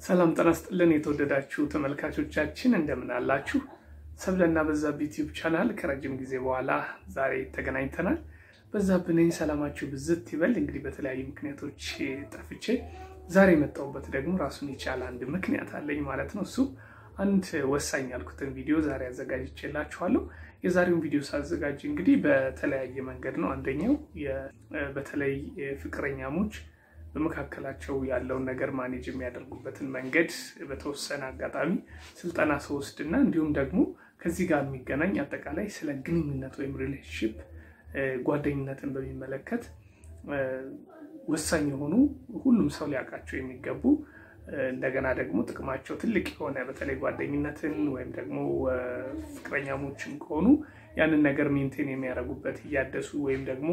ሰላም ጤና ይስጥልን የተወደዳችሁ ተመልካቾቻችን እንደምን አላችሁ? ሰብለና በዛብህ ዩቲዩብ ቻናል ከረጅም ጊዜ በኋላ ዛሬ ተገናኝተናል። በዛብህ ነኝ። ሰላማችሁ ብዝት ይበል። እንግዲህ በተለያዩ ምክንያቶች ጠፍቼ ዛሬ የመጣሁበት ደግሞ ራሱን የቻለ አንድ ምክንያት አለኝ ማለት ነው። እሱ አንድ ወሳኝ ያልኩትን ቪዲዮ ዛሬ አዘጋጅቼላችኋለሁ። የዛሬውን ቪዲዮ ሳዘጋጅ እንግዲህ በተለያየ መንገድ ነው። አንደኛው በተለይ ፍቅረኛሞች በመካከላቸው ያለውን ነገር ማኔጅ የሚያደርጉበትን መንገድ በተወሰነ አጋጣሚ ስልጠና ስወስድና እንዲሁም ደግሞ ከዚህ ጋር የሚገናኝ አጠቃላይ ስለ ግንኙነት ወይም ሪሌሽንሽፕ ጓደኝነትን በሚመለከት ወሳኝ የሆኑ ሁሉም ሰው ሊያውቃቸው የሚገቡ እንደገና ደግሞ ጥቅማቸው ትልቅ የሆነ በተለይ ጓደኝነትን ወይም ደግሞ ፍቅረኛሞችም ከሆኑ ያንን ነገር ሜንቴን የሚያደርጉበት እያደሱ ወይም ደግሞ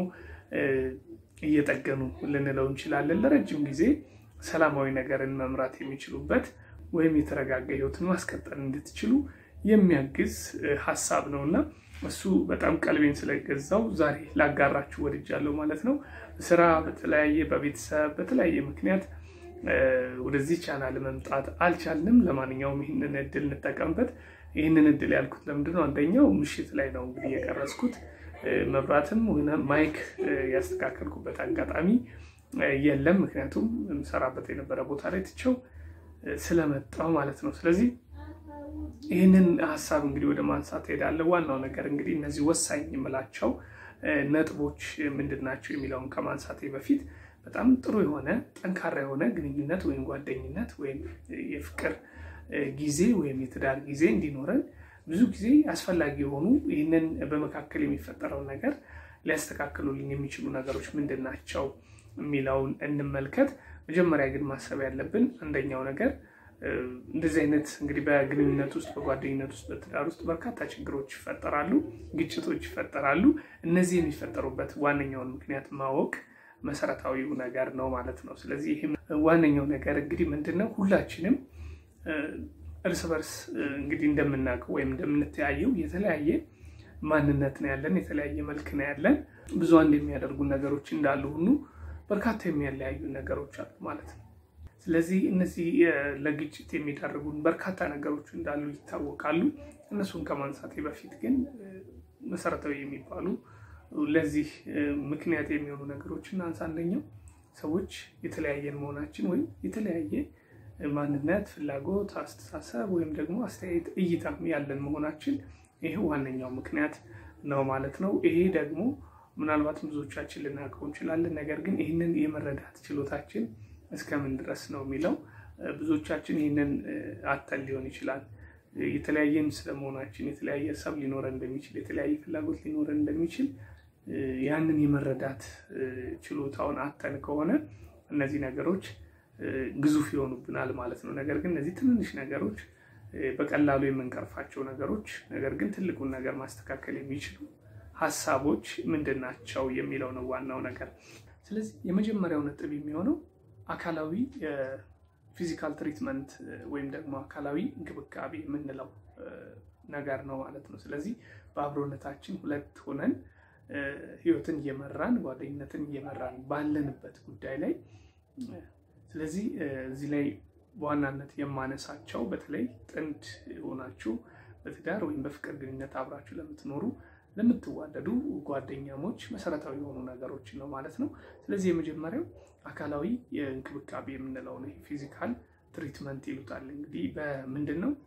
እየጠገኑ ልንለው እንችላለን። ለረጅም ጊዜ ሰላማዊ ነገርን መምራት የሚችሉበት ወይም የተረጋጋ ሕይወትን ማስቀጠል እንድትችሉ የሚያግዝ ሀሳብ ነው እና እሱ በጣም ቀልቤን ስለገዛው ዛሬ ላጋራችሁ ወድጃለሁ ማለት ነው። ስራ በተለያየ በቤተሰብ በተለያየ ምክንያት ወደዚህ ቻናል መምጣት አልቻልንም። ለማንኛውም ይህንን እድል እንጠቀምበት። ይህንን እድል ያልኩት ለምንድን ነው? አንደኛው ምሽት ላይ ነው እንግዲህ የቀረጽኩት መብራትም ሆነ ማይክ ያስተካከልኩበት አጋጣሚ የለም። ምክንያቱም የምሰራበት የነበረ ቦታ ላይ ትቼው ስለመጣው ማለት ነው። ስለዚህ ይህንን ሀሳብ እንግዲህ ወደ ማንሳት ሄዳለሁ። ዋናው ነገር እንግዲህ እነዚህ ወሳኝ የምላቸው ነጥቦች ምንድን ናቸው የሚለውን ከማንሳቴ በፊት በጣም ጥሩ የሆነ ጠንካራ የሆነ ግንኙነት ወይም ጓደኝነት ወይም የፍቅር ጊዜ ወይም የትዳር ጊዜ እንዲኖረን ብዙ ጊዜ አስፈላጊ የሆኑ ይህንን በመካከል የሚፈጠረውን ነገር ሊያስተካክሉልን የሚችሉ ነገሮች ምንድን ናቸው የሚለውን እንመልከት። መጀመሪያ ግን ማሰብ ያለብን አንደኛው ነገር እንደዚህ አይነት እንግዲህ በግንኙነት ውስጥ በጓደኝነት ውስጥ በትዳር ውስጥ በርካታ ችግሮች ይፈጠራሉ፣ ግጭቶች ይፈጠራሉ። እነዚህ የሚፈጠሩበት ዋነኛውን ምክንያት ማወቅ መሰረታዊው ነገር ነው ማለት ነው። ስለዚህ ይህም ዋነኛው ነገር እንግዲህ ምንድን ነው ሁላችንም እርስ በርስ እንግዲህ እንደምናውቀው ወይም እንደምንተያየው የተለያየ ማንነት ነው ያለን፣ የተለያየ መልክ ነው ያለን። ብዙ አንድ የሚያደርጉ ነገሮች እንዳሉ ሁሉ በርካታ የሚያለያዩ ነገሮች አሉ ማለት ነው። ስለዚህ እነዚህ ለግጭት የሚዳርጉን በርካታ ነገሮች እንዳሉ ይታወቃሉ። እነሱን ከማንሳቴ በፊት ግን መሰረታዊ የሚባሉ ለዚህ ምክንያት የሚሆኑ ነገሮች እናንሳ። አንደኛው ሰዎች የተለያየን መሆናችን ወይም የተለያየ ማንነት፣ ፍላጎት፣ አስተሳሰብ ወይም ደግሞ አስተያየት እይታም ያለን መሆናችን ይሄ ዋነኛው ምክንያት ነው ማለት ነው። ይሄ ደግሞ ምናልባትም ብዙዎቻችን ልናውቀው እንችላለን። ነገር ግን ይህንን የመረዳት ችሎታችን እስከምን ድረስ ነው የሚለው ብዙዎቻችን ይህንን አተን ሊሆን ይችላል። የተለያየን ስለመሆናችን የተለያየ ሀሳብ ሊኖረን እንደሚችል የተለያየ ፍላጎት ሊኖረን እንደሚችል ያንን የመረዳት ችሎታውን አተን ከሆነ እነዚህ ነገሮች ግዙፍ ይሆኑብናል ማለት ነው። ነገር ግን እነዚህ ትንንሽ ነገሮች በቀላሉ የምንቀርፋቸው ነገሮች፣ ነገር ግን ትልቁን ነገር ማስተካከል የሚችሉ ሀሳቦች ምንድን ናቸው የሚለው ነው ዋናው ነገር። ስለዚህ የመጀመሪያው ነጥብ የሚሆነው አካላዊ ፊዚካል ትሪትመንት ወይም ደግሞ አካላዊ እንክብካቤ የምንለው ነገር ነው ማለት ነው። ስለዚህ በአብሮነታችን ሁለት ሆነን ህይወትን እየመራን ጓደኝነትን እየመራን ባለንበት ጉዳይ ላይ ስለዚህ እዚህ ላይ በዋናነት የማነሳቸው በተለይ ጥንድ ሆናችሁ በትዳር ወይም በፍቅር ግንኙነት አብራችሁ ለምትኖሩ ለምትዋደዱ ጓደኛሞች መሰረታዊ የሆኑ ነገሮች ነው ማለት ነው። ስለዚህ የመጀመሪያው አካላዊ የእንክብካቤ የምንለው ነው። ፊዚካል ትሪትመንት ይሉታል። እንግዲህ በምንድን ነው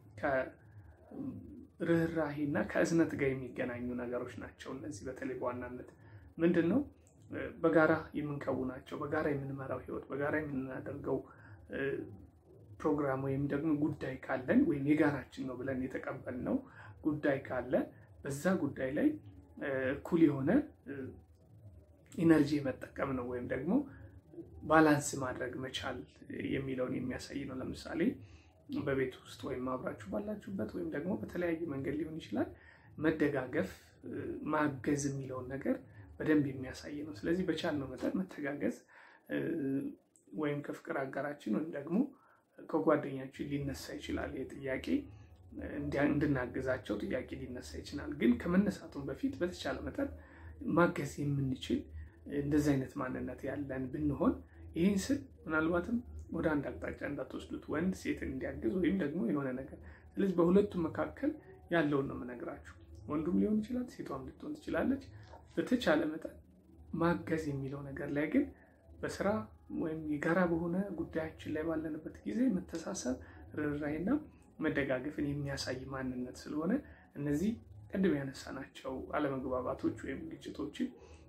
ከርኅራሄና ከእዝነት ጋር የሚገናኙ ነገሮች ናቸው። እነዚህ በተለይ በዋናነት ምንድን ነው በጋራ የምንከውናቸው በጋራ የምንመራው ህይወት በጋራ የምናደርገው ፕሮግራም ወይም ደግሞ ጉዳይ ካለን ወይም የጋራችን ነው ብለን የተቀበልነው ጉዳይ ካለ በዛ ጉዳይ ላይ እኩል የሆነ ኢነርጂ መጠቀም ነው ወይም ደግሞ ባላንስ ማድረግ መቻል የሚለውን የሚያሳይ ነው። ለምሳሌ በቤት ውስጥ ወይም አብራችሁ ባላችሁበት ወይም ደግሞ በተለያየ መንገድ ሊሆን ይችላል መደጋገፍ፣ ማገዝ የሚለውን ነገር በደንብ የሚያሳይ ነው። ስለዚህ በቻልነው መጠን መተጋገዝ ወይም ከፍቅር አጋራችን ወይም ደግሞ ከጓደኛችን ሊነሳ ይችላል ይህ ጥያቄ እንድናግዛቸው ጥያቄ ሊነሳ ይችላል። ግን ከመነሳቱን በፊት በተቻለ መጠን ማገዝ የምንችል እንደዚህ አይነት ማንነት ያለን ብንሆን ይህን ስል ምናልባትም ወደ አንድ አቅጣጫ እንዳትወስዱት፣ ወንድ ሴትን እንዲያግዝ ወይም ደግሞ የሆነ ነገር። ስለዚህ በሁለቱም መካከል ያለውን ነው የምነግራችሁ። ወንዱም ሊሆን ይችላል፣ ሴቷም ልትሆን ትችላለች። በተቻለ መጠን ማገዝ የሚለው ነገር ላይ ግን በስራ ወይም የጋራ በሆነ ጉዳያችን ላይ ባለንበት ጊዜ መተሳሰብ፣ ርኅራኄና መደጋገፍን የሚያሳይ ማንነት ስለሆነ እነዚህ ቅድም ያነሳናቸው አለመግባባቶች ወይም ግጭቶችን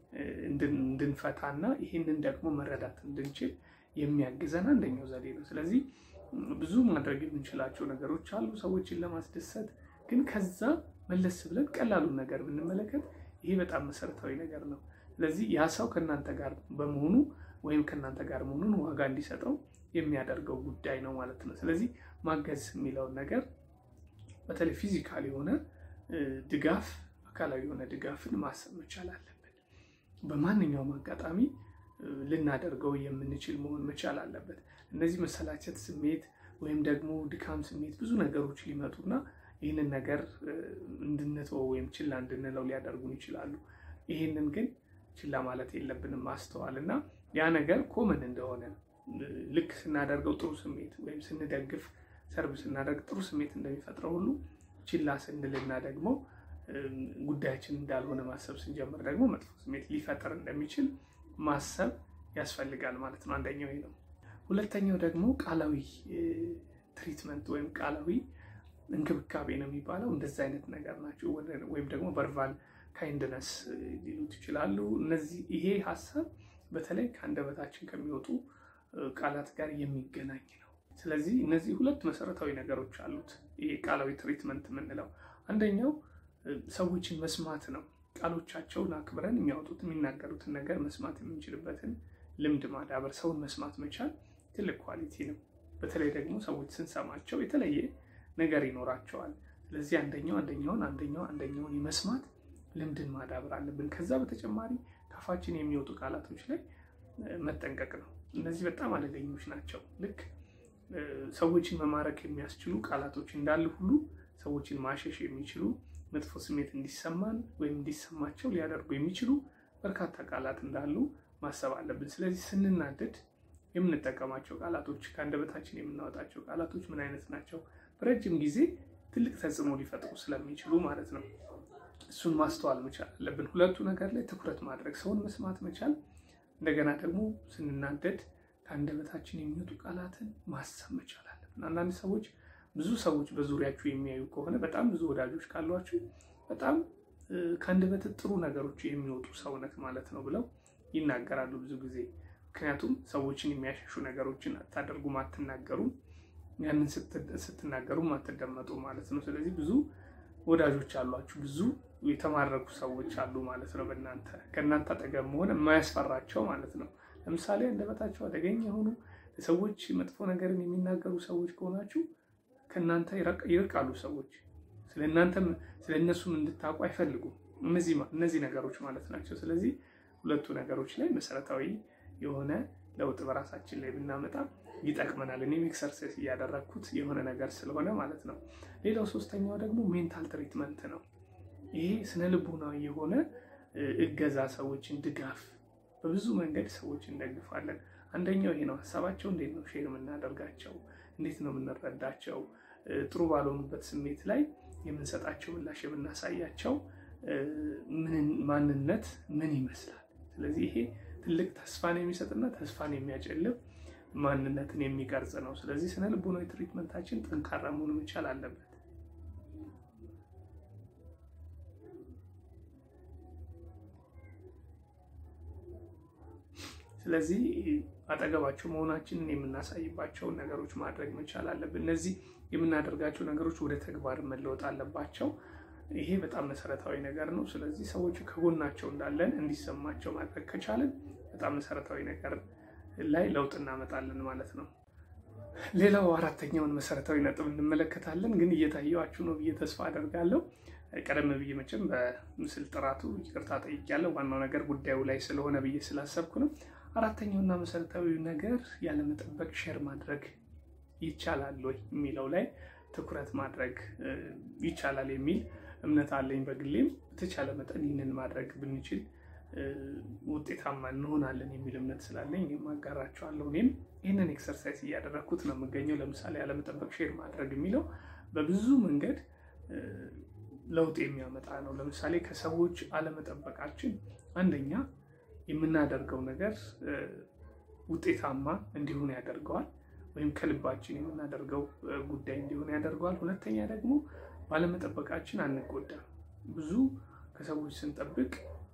እንድንፈታና ይህንን ደግሞ መረዳት እንድንችል የሚያግዘን አንደኛው ዘዴ ነው። ስለዚህ ብዙ ማድረግ የምንችላቸው ነገሮች አሉ ሰዎችን ለማስደሰት። ግን ከዛ መለስ ብለን ቀላሉን ነገር ብንመለከት ይሄ በጣም መሰረታዊ ነገር ነው። ስለዚህ ያ ሰው ከእናንተ ጋር በመሆኑ ወይም ከእናንተ ጋር መሆኑን ዋጋ እንዲሰጠው የሚያደርገው ጉዳይ ነው ማለት ነው። ስለዚህ ማገዝ የሚለውን ነገር በተለይ ፊዚካል የሆነ ድጋፍ፣ አካላዊ የሆነ ድጋፍን ማሰብ መቻል አለብን። በማንኛውም አጋጣሚ ልናደርገው የምንችል መሆን መቻል አለበት። እነዚህ መሰላቸት ስሜት ወይም ደግሞ ድካም ስሜት ብዙ ነገሮች ሊመጡና ይህንን ነገር እንድንተወው ወይም ችላ እንድንለው ሊያደርጉን ይችላሉ። ይህንን ግን ችላ ማለት የለብንም ማስተዋል እና ያ ነገር ኮመን እንደሆነ ልክ ስናደርገው ጥሩ ስሜት ወይም ስንደግፍ ሰርብ ስናደርግ ጥሩ ስሜት እንደሚፈጥረው ሁሉ ችላ ስንልና ደግሞ ጉዳያችን እንዳልሆነ ማሰብ ስንጀምር ደግሞ መጥፎ ስሜት ሊፈጥር እንደሚችል ማሰብ ያስፈልጋል ማለት ነው። አንደኛው ይሄ ነው። ሁለተኛው ደግሞ ቃላዊ ትሪትመንት ወይም ቃላዊ እንክብካቤ ነው የሚባለው። እንደዚህ አይነት ነገር ናቸው። ወይም ደግሞ ቨርባል ካይንድነስ ሊሉት ይችላሉ። እነዚህ ይሄ ሀሳብ በተለይ ከአንደበታችን ከሚወጡ ቃላት ጋር የሚገናኝ ነው። ስለዚህ እነዚህ ሁለት መሰረታዊ ነገሮች አሉት። ይሄ ቃላዊ ትሪትመንት የምንለው አንደኛው ሰዎችን መስማት ነው። ቃሎቻቸውን አክብረን የሚያወጡት የሚናገሩትን ነገር መስማት የምንችልበትን ልምድ ማዳበር፣ ሰውን መስማት መቻል ትልቅ ኳሊቲ ነው። በተለይ ደግሞ ሰዎች ስንሰማቸው የተለየ ነገር ይኖራቸዋል። ስለዚህ አንደኛው አንደኛውን አንደኛው አንደኛውን የመስማት ልምድን ማዳበር አለብን። ከዛ በተጨማሪ ካፋችን የሚወጡ ቃላቶች ላይ መጠንቀቅ ነው። እነዚህ በጣም አደገኞች ናቸው። ልክ ሰዎችን መማረክ የሚያስችሉ ቃላቶች እንዳሉ ሁሉ ሰዎችን ማሸሽ የሚችሉ መጥፎ ስሜት እንዲሰማን ወይም እንዲሰማቸው ሊያደርጉ የሚችሉ በርካታ ቃላት እንዳሉ ማሰብ አለብን። ስለዚህ ስንናደድ የምንጠቀማቸው ቃላቶች፣ ከአንደበታችን የምናወጣቸው ቃላቶች ምን አይነት ናቸው? በረጅም ጊዜ ትልቅ ተጽዕኖ ሊፈጥሩ ስለሚችሉ ማለት ነው። እሱን ማስተዋል መቻል አለብን። ሁለቱ ነገር ላይ ትኩረት ማድረግ፣ ሰውን መስማት መቻል፣ እንደገና ደግሞ ስንናደድ ከአንደበታችን የሚወጡ ቃላትን ማሰብ መቻል አለብን። አንዳንድ ሰዎች ብዙ ሰዎች በዙሪያችሁ የሚያዩ ከሆነ በጣም ብዙ ወዳጆች ካሏችሁ በጣም ከአንደበት ጥሩ ነገሮች የሚወጡ ሰውነት ማለት ነው ብለው ይናገራሉ ብዙ ጊዜ። ምክንያቱም ሰዎችን የሚያሸሹ ነገሮችን አታደርጉም፣ አትናገሩም፣ ያንን ስትናገሩም አትደመጡ ማለት ነው። ስለዚህ ብዙ ወዳጆች አሏችሁ፣ ብዙ የተማረኩ ሰዎች አሉ ማለት ነው። በእናንተ ከእናንተ አጠገብ መሆን የማያስፈራቸው ማለት ነው። ለምሳሌ አንደበታቸው አደገኛ የሆኑ ሰዎች መጥፎ ነገርን የሚናገሩ ሰዎች ከሆናችሁ ከእናንተ ይርቃሉ ሰዎች። ስለእናንተም ስለ እነሱም እንድታውቁ አይፈልጉም። እነዚህ ነገሮች ማለት ናቸው። ስለዚህ ሁለቱ ነገሮች ላይ መሰረታዊ የሆነ ለውጥ በራሳችን ላይ ብናመጣ ይጠቅመናል። እኔም ኤክሰርሳይዝ እያደረግኩት የሆነ ነገር ስለሆነ ማለት ነው። ሌላው ሶስተኛው ደግሞ ሜንታል ትሪትመንት ነው። ይሄ ስነ ልቦናዊ የሆነ እገዛ፣ ሰዎችን ድጋፍ፣ በብዙ መንገድ ሰዎች እንደግፋለን። አንደኛው ይሄ ነው። ሀሳባቸው እንዴት ነው ሼር የምናደርጋቸው? እንዴት ነው የምንረዳቸው? ጥሩ ባልሆኑበት ስሜት ላይ የምንሰጣቸው ምላሽ የምናሳያቸው ማንነት ምን ይመስላል? ስለዚህ ይሄ ትልቅ ተስፋን የሚሰጥና ተስፋን የሚያጨልም ማንነትን የሚቀርጽ ነው። ስለዚህ ስነ ልቦናዊ ትሪትመንታችን ጠንካራ መሆን መቻል አለበት። ስለዚህ አጠገባቸው መሆናችንን የምናሳይባቸውን ነገሮች ማድረግ መቻል አለብን። እነዚህ የምናደርጋቸው ነገሮች ወደ ተግባር መለወጥ አለባቸው። ይሄ በጣም መሰረታዊ ነገር ነው። ስለዚህ ሰዎች ከጎናቸው እንዳለን እንዲሰማቸው ማድረግ ከቻለን በጣም መሰረታዊ ነገር ላይ ለውጥ እናመጣለን ማለት ነው። ሌላው አራተኛውን መሰረታዊ ነጥብ እንመለከታለን። ግን እየታየዋችሁ ነው ብዬ ተስፋ አደርጋለሁ። ቀደም ብዬ መቼም በምስል ጥራቱ ይቅርታ ጠይቄያለሁ። ዋናው ነገር ጉዳዩ ላይ ስለሆነ ብዬ ስላሰብኩ ነው። አራተኛውና መሰረታዊ ነገር ያለመጠበቅ ሼር ማድረግ ይቻላል ወይ የሚለው ላይ ትኩረት ማድረግ ይቻላል የሚል እምነት አለኝ። በግሌም በተቻለ መጠን ይህንን ማድረግ ብንችል ውጤታማ እንሆናለን የሚል እምነት ስላለኝ አጋራችኋለሁ። እኔም ይህንን ኤክሰርሳይዝ እያደረግኩት ነው የምገኘው። ለምሳሌ አለመጠበቅ ሼር ማድረግ የሚለው በብዙ መንገድ ለውጥ የሚያመጣ ነው። ለምሳሌ ከሰዎች አለመጠበቃችን አንደኛ የምናደርገው ነገር ውጤታማ እንዲሆን ያደርገዋል፣ ወይም ከልባችን የምናደርገው ጉዳይ እንዲሆን ያደርገዋል። ሁለተኛ ደግሞ ባለመጠበቃችን አንጎዳም። ብዙ ከሰዎች ስንጠብቅ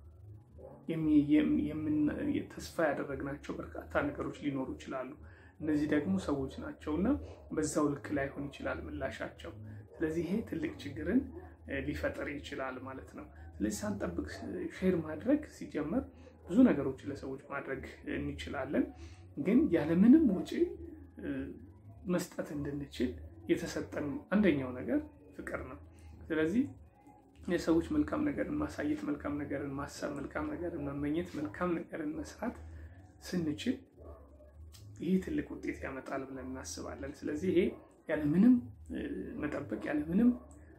ተስፋ ያደረግናቸው በርካታ ነገሮች ሊኖሩ ይችላሉ። እነዚህ ደግሞ ሰዎች ናቸው እና በዛው ልክ ላይሆን ይችላል ምላሻቸው። ስለዚህ ይሄ ትልቅ ችግርን ሊፈጥር ይችላል ማለት ነው። ስለዚህ ሳንጠብቅ ሼር ማድረግ ሲጀመር ብዙ ነገሮችን ለሰዎች ማድረግ እንችላለን፣ ግን ያለምንም ወጪ መስጠት እንድንችል የተሰጠን አንደኛው ነገር ፍቅር ነው። ስለዚህ የሰዎች መልካም ነገርን ማሳየት፣ መልካም ነገርን ማሰብ፣ መልካም ነገርን መመኘት፣ መልካም ነገርን መስራት ስንችል ይህ ትልቅ ውጤት ያመጣል ብለን እናስባለን። ስለዚህ ይሄ ያለምንም መጠበቅ ያለምንም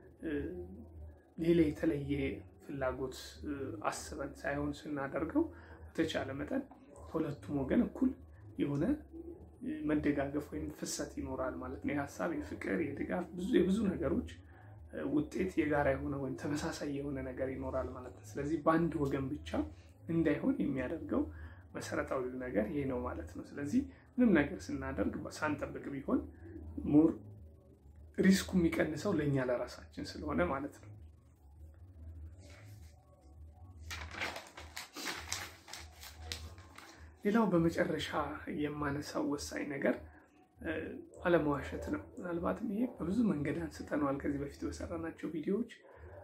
ሌላ የተለየ ፍላጎት አስበን ሳይሆን ስናደርገው በተቻለ መጠን ከሁለቱም ወገን እኩል የሆነ መደጋገፍ ወይም ፍሰት ይኖራል ማለት ነው። የሀሳብ፣ የፍቅር፣ የድጋፍ የብዙ ነገሮች ውጤት የጋራ የሆነ ወይም ተመሳሳይ የሆነ ነገር ይኖራል ማለት ነው። ስለዚህ በአንድ ወገን ብቻ እንዳይሆን የሚያደርገው መሰረታዊ ነገር ይሄ ነው ማለት ነው። ስለዚህ ምንም ነገር ስናደርግ ሳንጠብቅ ቢሆን ሞር ሪስኩ የሚቀንሰው ለእኛ ለራሳችን ስለሆነ ማለት ነው። ሌላው በመጨረሻ የማነሳው ወሳኝ ነገር አለመዋሸት ነው። ምናልባትም ይሄ በብዙ መንገድ አንስተነዋል ከዚህ በፊት በሰራናቸው ቪዲዮዎች።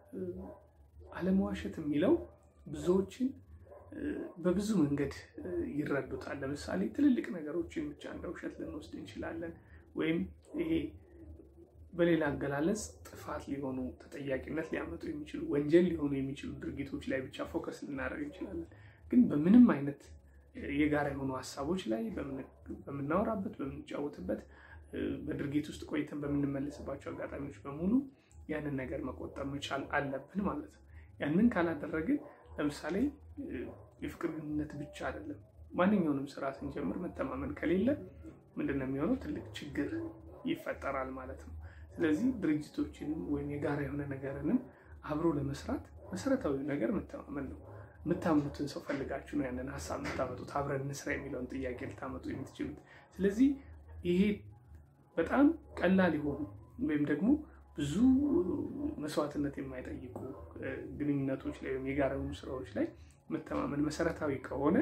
አለመዋሸት የሚለው ብዙዎችን በብዙ መንገድ ይረዱታል። ለምሳሌ ትልልቅ ነገሮችን ብቻ እንደ ውሸት ልንወስድ እንችላለን። ወይም ይሄ በሌላ አገላለጽ ጥፋት ሊሆኑ ተጠያቂነት ሊያመጡ የሚችሉ ወንጀል ሊሆኑ የሚችሉ ድርጊቶች ላይ ብቻ ፎከስ ልናደርግ እንችላለን። ግን በምንም አይነት የጋራ የሆኑ ሀሳቦች ላይ በምናወራበት፣ በምንጫወትበት፣ በድርጊት ውስጥ ቆይተን በምንመለስባቸው አጋጣሚዎች በሙሉ ያንን ነገር መቆጠብ መቻል አለብን ማለት ነው። ያንን ካላደረግን ለምሳሌ የፍቅር ግንኙነት ብቻ አይደለም፣ ማንኛውንም ስራ ስንጀምር መተማመን ከሌለ ምንድን ነው የሚሆነው? ትልቅ ችግር ይፈጠራል ማለት ነው። ስለዚህ ድርጅቶችንም ወይም የጋራ የሆነ ነገርንም አብሮ ለመስራት መሰረታዊ ነገር መተማመን ነው። የምታምኑትን ሰው ፈልጋችሁ ነው ያንን ሀሳብ የምታመጡት። አብረን እንስራ የሚለውን ጥያቄ ልታመጡ የምትችሉት። ስለዚህ ይሄ በጣም ቀላል የሆኑ ወይም ደግሞ ብዙ መስዋዕትነት የማይጠይቁ ግንኙነቶች ላይ ወይም የጋራ የሆኑ ስራዎች ላይ መተማመን መሰረታዊ ከሆነ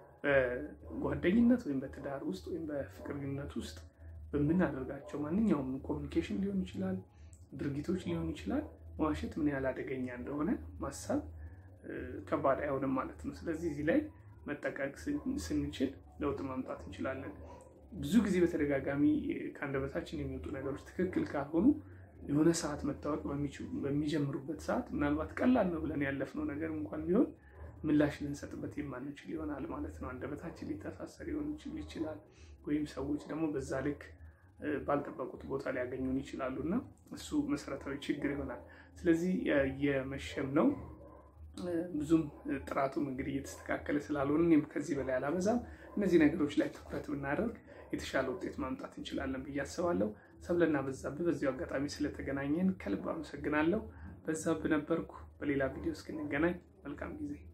በጓደኝነት ወይም በትዳር ውስጥ ወይም በፍቅር ግንኙነት ውስጥ በምናደርጋቸው ማንኛውም ኮሚኒኬሽን ሊሆን ይችላል፣ ድርጊቶች ሊሆን ይችላል። መዋሸት ምን ያህል አደገኛ እንደሆነ ማሰብ ከባድ አይሆንም ማለት ነው። ስለዚህ እዚህ ላይ መጠቀቅ ስንችል ለውጥ ማምጣት እንችላለን። ብዙ ጊዜ በተደጋጋሚ ከአንደበታችን የሚወጡ ነገሮች ትክክል ካልሆኑ የሆነ ሰዓት መታወቅ በሚጀምሩበት ሰዓት ምናልባት ቀላል ነው ብለን ያለፍነው ነገር እንኳን ቢሆን ምላሽ ልንሰጥበት የማንችል ይሆናል ማለት ነው። አንደበታችን ሊተሳሰር ሊሆን ይችላል፣ ወይም ሰዎች ደግሞ በዛ ልክ ባልጠበቁት ቦታ ሊያገኙን ይችላሉ እና እሱ መሰረታዊ ችግር ይሆናል። ስለዚህ የመሸም ነው ብዙም ጥራቱም እንግዲህ እየተስተካከለ ስላልሆነ እኔም ከዚህ በላይ አላበዛም። እነዚህ ነገሮች ላይ ትኩረት ብናደርግ የተሻለ ውጤት ማምጣት እንችላለን ብዬ አስባለሁ። ሰብለና በዛብህ በዚሁ አጋጣሚ ስለተገናኘን ከልብ አመሰግናለሁ። በዛብህ ነበርኩ። በሌላ ቪዲዮ እስክንገናኝ መልካም ጊዜ